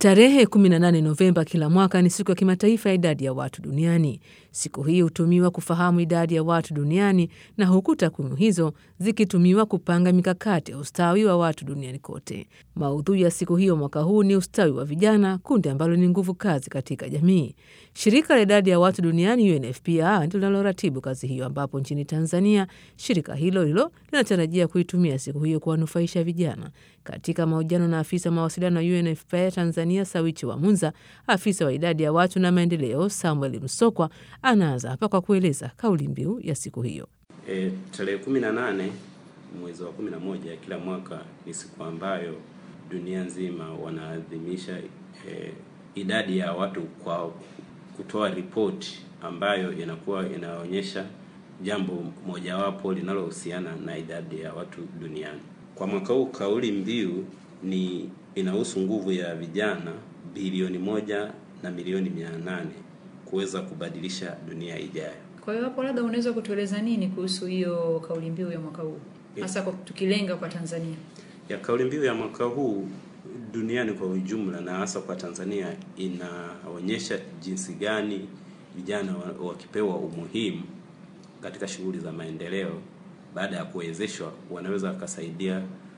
Tarehe 18 Novemba kila mwaka ni siku ya kimataifa ya idadi ya watu duniani. Siku hii hutumiwa kufahamu idadi ya watu duniani na huku takwimu hizo zikitumiwa kupanga mikakati ya ustawi wa watu duniani kote. Maudhui ya siku hiyo mwaka huu ni ustawi wa vijana, kundi ambalo ni nguvu kazi katika jamii. Shirika la idadi ya watu duniani UNFPA ndilo linaloratibu kazi hiyo, ambapo nchini Tanzania shirika hilo hilo linatarajia kuitumia siku hiyo kuwanufaisha vijana. Katika mahojiano na afisa mawasiliano wa UNFPA Tanzania Sawichi wa Munza, afisa wa idadi ya watu na maendeleo Samuel Msokwa anaanza hapa kwa kueleza kauli mbiu ya siku hiyo. E, tarehe kumi na nane mwezi wa kumi na moja kila mwaka ni siku ambayo dunia nzima wanaadhimisha e, idadi ya watu kwa kutoa ripoti ambayo inakuwa inaonyesha jambo mojawapo linalohusiana na idadi ya watu duniani. Kwa mwaka huu kauli mbiu ni inahusu nguvu ya vijana bilioni moja na milioni mia nane kuweza kubadilisha dunia ijayo. Kwa hiyo hapo, labda unaweza kutueleza nini kuhusu hiyo kauli mbiu ya mwaka huu, hasa kwa tukilenga kwa Tanzania? Ya kauli mbiu ya mwaka huu duniani kwa ujumla na hasa kwa Tanzania inaonyesha jinsi gani vijana wakipewa umuhimu katika shughuli za maendeleo, baada ya kuwezeshwa, wanaweza wakasaidia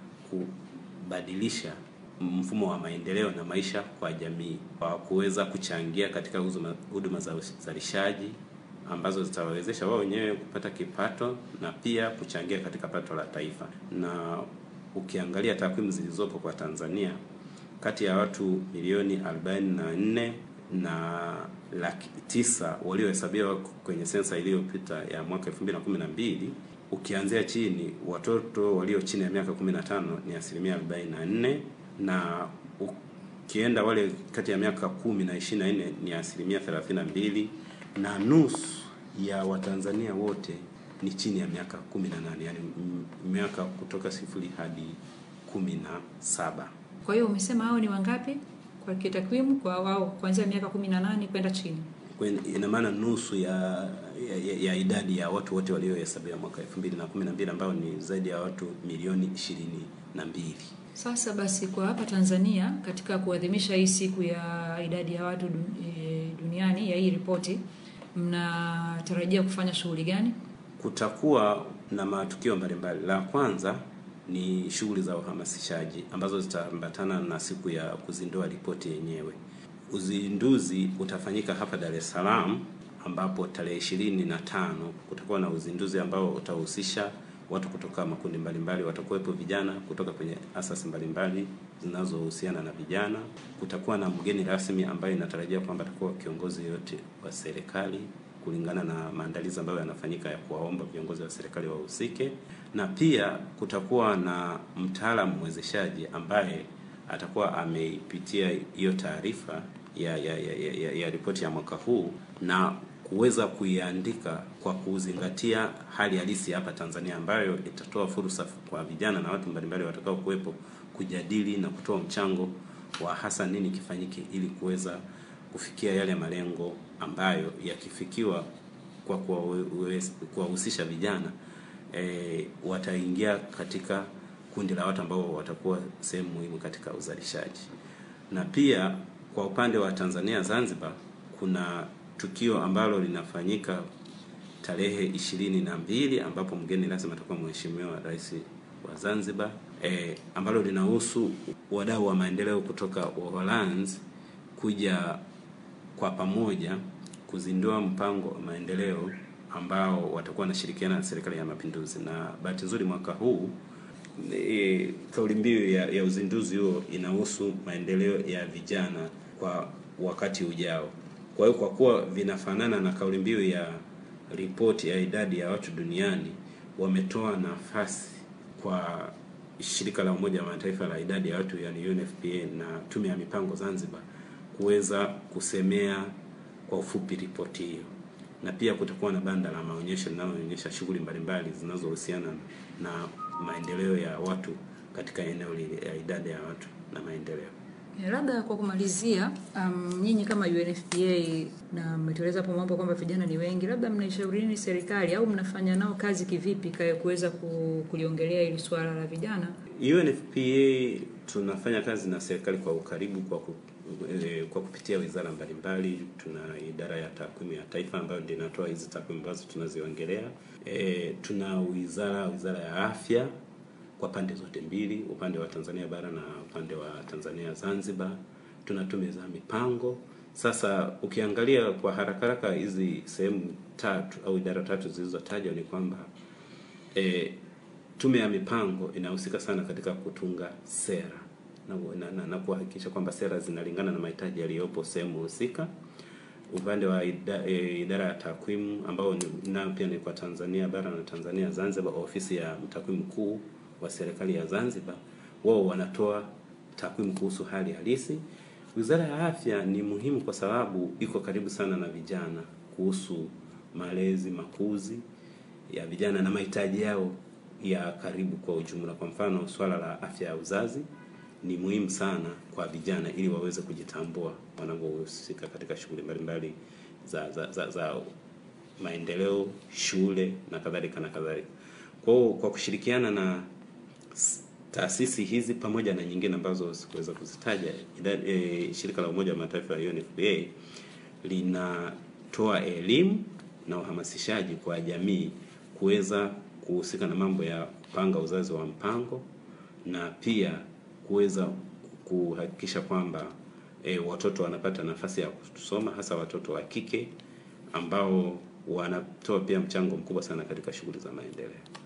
kubadilisha mfumo wa maendeleo na maisha kwa jamii, kwa kuweza kuchangia katika huduma za uzalishaji ambazo zitawawezesha wao wenyewe kupata kipato na pia kuchangia katika pato la taifa. Na ukiangalia takwimu zilizopo kwa Tanzania, kati ya watu milioni 44 na laki tisa waliohesabiwa kwenye sensa iliyopita ya mwaka 2012 ukianzia chini, watoto walio chini ya miaka 15 ni asilimia 44 na ukienda wale kati ya miaka kumi na ishirini na nne ni asilimia 32 na nusu ya Watanzania wote ni chini ya miaka 18, yani miaka kutoka sifuri hadi kumi na saba. Kwa hiyo umesema hao ni wangapi kwa kitakwimu, kwa wao kuanzia miaka 18 kwenda chini? Ina maana nusu ya, ya, ya idadi ya watu wote waliohesabiwa mwaka 2012 ambao ni zaidi ya watu milioni 22. Sasa basi, kwa hapa Tanzania katika kuadhimisha hii siku ya idadi ya watu duniani ya hii ripoti, mnatarajia kufanya shughuli gani? Kutakuwa na matukio mbalimbali. La kwanza ni shughuli za uhamasishaji ambazo zitaambatana na siku ya kuzindua ripoti yenyewe. Uzinduzi utafanyika hapa Dar es Salaam, ambapo tarehe ishirini na tano kutakuwa na uzinduzi ambao utahusisha watu kutoka makundi mbalimbali. Watakuwepo vijana kutoka kwenye asasi mbalimbali zinazohusiana na vijana. Kutakuwa na mgeni rasmi ambaye inatarajia kwamba atakuwa kiongozi yote wa serikali kulingana na maandalizi ambayo yanafanyika ya kuwaomba viongozi wa serikali wahusike, na pia kutakuwa na mtaalamu mwezeshaji ambaye atakuwa ameipitia hiyo taarifa ya ya, ya, ya, ya ripoti ya mwaka huu na kuweza kuiandika kwa kuzingatia hali halisi hapa Tanzania, ambayo itatoa fursa kwa vijana na watu mbalimbali watakao kuwepo kujadili na kutoa mchango wa hasa nini kifanyike ili kuweza kufikia yale malengo ambayo yakifikiwa kwa kuwahusisha vijana e, wataingia katika kundi la watu ambao watakuwa sehemu muhimu katika uzalishaji. Na pia kwa upande wa Tanzania Zanzibar, kuna tukio ambalo linafanyika tarehe ishirini na mbili ambapo mgeni rasmi atakuwa Mheshimiwa Rais wa Zanzibar e, ambalo linahusu wadau wa maendeleo kutoka Uholanzi kuja kwa pamoja kuzindua mpango wa maendeleo ambao watakuwa wanashirikiana na Serikali ya Mapinduzi. Na bahati nzuri mwaka huu e, kauli mbiu ya, ya uzinduzi huo inahusu maendeleo ya vijana kwa wakati ujao. Kwa hiyo kwa kuwa vinafanana na kauli mbiu ya ripoti ya idadi ya watu duniani, wametoa nafasi kwa shirika la Umoja wa Mataifa la idadi ya watu yani UNFPA na tume ya mipango Zanzibar kuweza kusemea kwa ufupi ripoti hiyo, na pia kutakuwa na banda la maonyesho linaloonyesha shughuli mbalimbali zinazohusiana na maendeleo ya watu katika eneo lile ya idadi ya watu na maendeleo. Labda kwa kumalizia, um, nyinyi kama UNFPA na mmetueleza hapo mambo kwamba vijana ni wengi, labda mnaishaurini serikali au mnafanya nao kazi kivipi kuweza kuliongelea hili swala la vijana? UNFPA tunafanya kazi na serikali kwa ukaribu kwa e, kwa kupitia wizara mbalimbali. Tuna idara ya takwimu ya taifa ambayo ndio inatoa hizi takwimu ambazo tunaziongelea. E, tuna wizara wizara ya afya kwa pande zote mbili, upande wa Tanzania bara na upande wa Tanzania Zanzibar. Tuna tume za mipango. Sasa ukiangalia kwa haraka haraka hizi sehemu tatu au idara tatu zilizotajwa ni kwamba e, tume ya mipango inahusika sana katika kutunga sera na, na, na, na kuhakikisha kwamba sera zinalingana na mahitaji yaliyopo sehemu husika. Upande wa ida, e, idara ya takwimu ambao nayo pia ni kwa Tanzania bara na Tanzania Zanzibar, ofisi ya mtakwimu mkuu wa serikali ya Zanzibar, wao wanatoa takwimu kuhusu hali halisi. Wizara ya afya ni muhimu kwa sababu iko karibu sana na vijana kuhusu malezi, makuzi ya vijana na mahitaji yao ya karibu kwa ujumla. Kwa mfano, swala la afya ya uzazi ni muhimu sana kwa vijana ili waweze kujitambua wanapohusika katika shughuli mbalimbali za, za, za, za maendeleo, shule na kadhalika na kadhalika. Kwa hiyo kwa kushirikiana na taasisi hizi pamoja na nyingine ambazo sikuweza kuzitaja, e, shirika la Umoja wa Mataifa ya UNFPA linatoa elimu na uhamasishaji kwa jamii kuweza kuhusika na mambo ya kupanga uzazi wa mpango na pia kuweza kuhakikisha kwamba e, watoto wanapata nafasi ya kusoma hasa watoto wa kike ambao wanatoa pia mchango mkubwa sana katika shughuli za maendeleo.